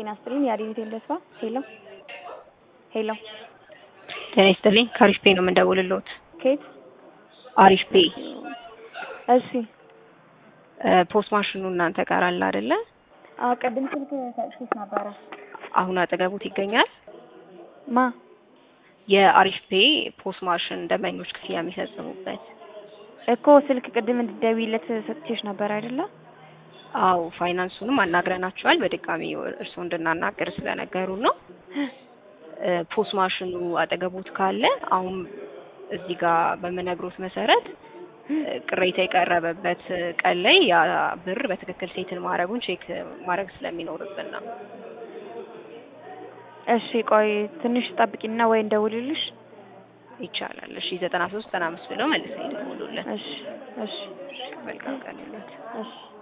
ጤና ይስጥልኝ። የአዴኒቴል ተስፋ ሄሎ ሄሎ፣ ጤና ይስጥልኝ። ከአሪፍ ፔ ነው የምንደውልልዎት። ከየት? አሪፍ ፔ እሺ። ፖስት ማሽኑ እናንተ ጋር አለ አይደለ? አዎ፣ ቅድም ስልክ ሰጥቼሽ ነበረ። አሁን አጠገቡት ይገኛል። ማ? የአሪፍ ፔ ፖስት ማሽን ደንበኞች ክፍያ የሚፈጽሙበት እኮ ስልክ ቅድም እንድትደውይለት ሰጥቼሽ ነበር አይደለ? አዎ ፋይናንሱንም አናግረናቸዋል። በድጋሚ እርስዎ እንድናናገር ስለነገሩ ነው። ፖስ ማሽኑ አጠገቦት ካለ አሁን እዚህ ጋር በምነግሮት መሰረት ቅሬታ የቀረበበት ቀን ላይ ያ ብር በትክክል ሴትን ማድረጉን ቼክ ማድረግ ስለሚኖርብን ነው። እሺ ቆይ ትንሽ ጠብቂና ወይ እንደውልልሽ። ይቻላል። እሺ ዘጠና ሶስት ዘጠና አምስት ብለው መልሰው ይደውሉልን። እሺ እሺ መልካም ቀን ይሁንልዎት። እሺ